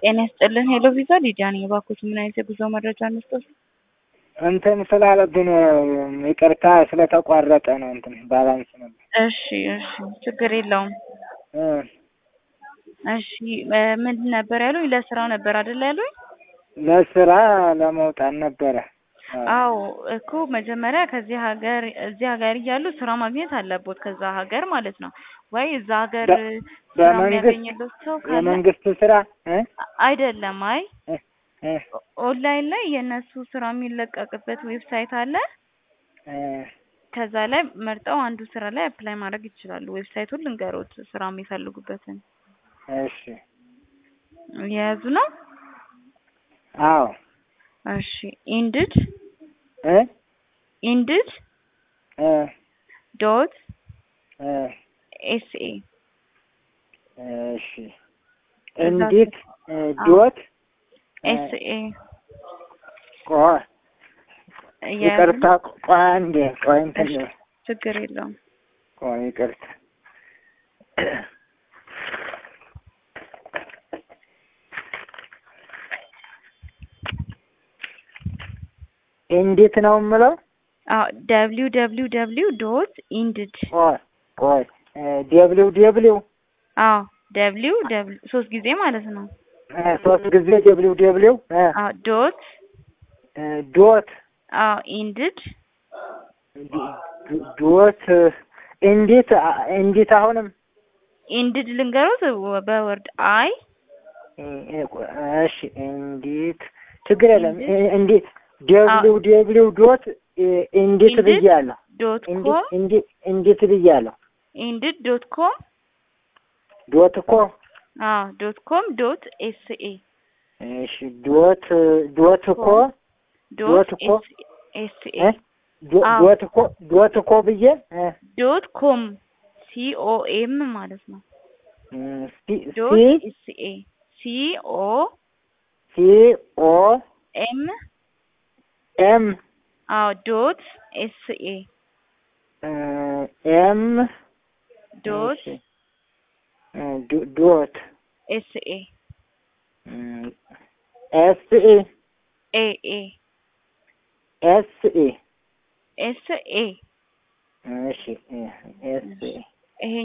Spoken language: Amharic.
ጤና ይስጥልን። ሄሎ ቪዛ ሊዲያ ነኝ። እባክዎት ምን አይነት የጉዞ መረጃ እንስጠት? እንትን ስላለብን ይቅርታ ስለተቋረጠ ነው። እንትን ባላንስ ነበር። እሺ እሺ፣ ችግር የለውም። እ እሺ ምን ነበር ያሉኝ? ለስራው ነበር አይደል ያሉኝ? ለስራ ለመውጣት ነበረ። አዎ እኮ መጀመሪያ ከዚህ ሀገር እዚህ ሀገር እያሉ ስራ ማግኘት አለቦት ከዛ ሀገር ማለት ነው። ወይ እዛ ሀገር በ- ስራ በመንግስት የሚያገኝለት ሰው ካለ የመንግስት ስራ እ አይደለም። አይ እ እ ኦንላይን ላይ የእነሱ ስራ የሚለቀቅበት ዌብሳይት አለ። እ ከዛ ላይ መርጠው አንዱ ስራ ላይ አፕላይ ማድረግ ይችላሉ። ዌብሳይቱን ልንገሮት ስራ የሚፈልጉበትን እሺ የያዙ ነው። አዎ እሺ ኢንድድ እ ኢንድድ እ ዶት እ ኤስኤ እሺ እንዴት እ ዶት እ ኤስኤ ቆይ ይቅርታ ቆይ አንዴ ቆይ እንትን ችግር የለውም። ቆይ ይቅርታ እንዴት ነው የምለው? አዎ ደብሊው ደብሊው ደብሊው ዶት ኢንድድ ቆይ ቆይ ደብሊው ደብሊው አዎ ደብሊው ደብሊው ሶስት ጊዜ ማለት ነው። ሶስት ጊዜ ደብሊው ደብሊው አዎ ዶት ዶት አዎ ኢንድድ ዶት እንዴት እንዴት አሁንም ኢንድድ ልንገሮት በወርድ አይ እሺ እንዴት ችግር የለም እንዴት ደብሊው ደብሊው ዶት እንዴት ኢንድድ ብያለሁ ዶት እንዴት ኮም እንዴት እንዴት ብያለሁ ኢንድድ ዶት ኮም ዶት እኮ አዎ ዶት ኮም ዶት ኤስኤ እሺ ዶት ዶት እኮ ዶት ዶት እኮ ኤስኤ እ ዶ- አዎ። ዶት እኮ ዶት እኮ ብዬ እ ዶት ኮም ሲኦኤም ማለት ነው። እ ሲ ዶት ሲ ኤስኤ ሲኦ ሲ ኦ ኤም ኤም አዎ ዶት ኤስኤ እ ኤም ዶት እሺ እ ዶ- ዶት ኤስኤ እ ኤስ ኢ ኤ ኤ ኤስ ኢ ኤስኤ እሺ እ ኤስ ኢ